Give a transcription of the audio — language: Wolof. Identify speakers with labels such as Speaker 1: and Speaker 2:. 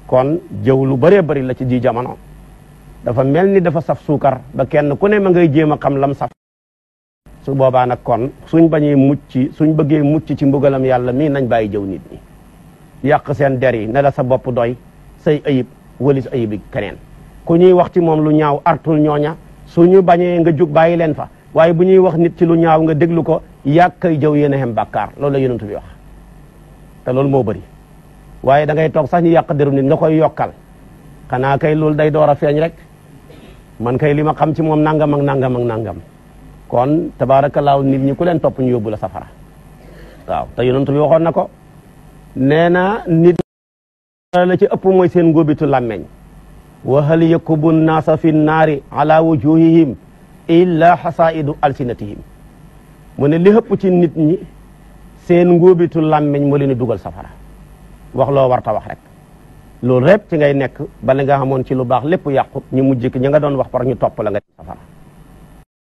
Speaker 1: kon jëw lu bëree bëri la ci ji jamono dafa mel ni dafa saf suukar ba kenn ku ne ma ngay jéem a xam lam saf su boobaa nag kon suñ bañee mucc suñ bëggee mucc ci mbugalam yàlla mii nañ bàyyi jëw nit ñi yàq seen der yi ne la sa bopp doy say ayib walis ayibi keneen ku ñuy wax ci moom lu ñaaw artul ñooña suñu bañee nga jug bàyyi leen fa waaye bu ñuy wax nit ci lu ñaaw nga déglu ko yàq kay jëw yéen a xem bàkkaar loolu la yonent bi wax te loolu moo bëri waaye da ngay toog sax ñu yàq derum nit nga koy yokkal xanaa kay loolu day door a feeñ rek man kay li ma xam ci moom nangam ak nangam ak nangam kon tabaarakallaahu nit ñi ku leen topp ñu yóbbu la safara waaw te yonent bi waxoon na ko nee na nit la ci ëpp mooy seen ngóobitu làmmeñ wa hal yakubu nnaasa fi nnaari ala wujuhihim illa xasaidu alsinatihim mu ne li ëpp ci nit ñi seen ngóobitu làmmeñ moo leen di dugal safara wax loo warta wax rek loolu rek ci ngay nekk bala nga xamoon ci lu baax lépp yàqu ñu mujj ki ñi nga doon wax par ñu topp la nga safara